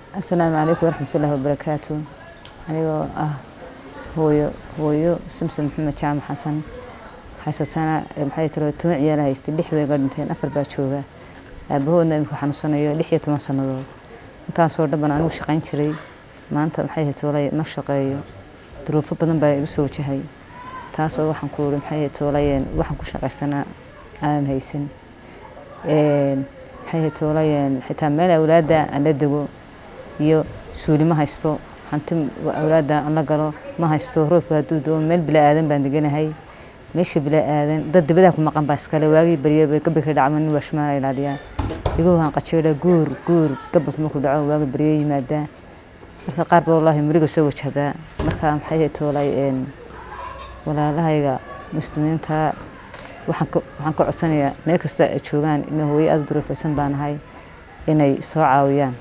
asalaamu calaykum waraxmatullaahi wabarakaatu anigoo ah hooyo hooyo samson maxamed jaamac xasan haysatana maxay tiro toban ciyaala haystay lix way ga dhinteen afar baa jooga aabahoodna imika xanuunsanayo lix iyo toban sannadood intaasoo dhan baan anigu shaqayn jiray maanta maxay ahayd toolay ma shaqeeyo duruufo badan baa igu soo wajahay taasoo waxaan ku uri maxay ahayd toolayeen waxaan ku shaqaystana aanan haysan maxay ahayd toolayeen xitaa meel awlaadda aan la dego iyo suuli ma haysto hanti awlaadda aan la galo ma haysto roobka hadduu doo meel bila aadan baan deganahay meesha bila aadan dad dibadaa ku maqan baa iskale waagii barya gabalka dhacma nin waashmaala ilaaliyaa igu waan qajeela guur guur gabalka markuu dhaco waagi barya yimaadaa marka qaar ba wallaahi muriga soo wajahdaa marka maxay ahayd toolay walaalahayga muslimiinta waxaan ka codsanayaa meel kasta ay joogaan ina hooyo aada duruufaysan baan ahay inay soo caawiyaan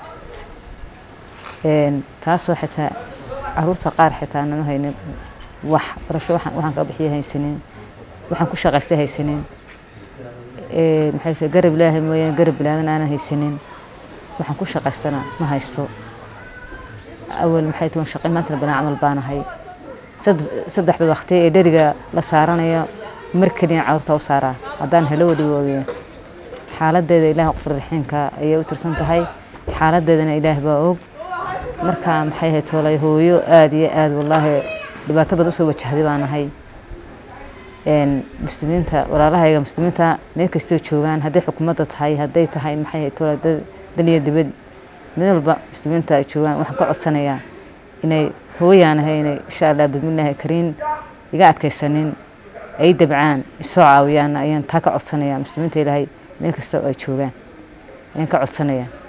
taasoo xitaa caruurta qaar xitaa nanu haynin wax barasho waxaan ka bixiya haysanin waxaan ku shaqaystay haysanin maxay tahay garab ilaahay mooyaan garab bilaadan aanan haysanin waxaan ku shaqaystana ma haysto awal maxay tahay shaqay maanta banaa camal baan ahay saddexda waqti ee dheriga la saaranayo mar keliya caruurta u saaraa haddaan helo wadhigooda xaaladeeda ilaah qofur raxiimka ayay u tirsan tahay xaaladeedana ilaah baa og marka maxay ahayd toolay hooyo aada iyo aada wallaahi dhibaato badan usoo wajahday baan ahay muslimiinta walaalahayga muslimiinta meel kastoo joogaan hadday xukuumadda tahay hadday tahay maxay ahayd toolay daliya dibad meel walba muslimiinta ay joogaan waxaan ka codsanayaa inay hooyaan ahay inay insha allah bismillaahi kariin iga adkaysanin ay dabcaan isoo caawiyaan ayaan taa ka codsanayaa muslimiinta ilaahay meel kasta oo ay joogaan ayaan ka codsanayaa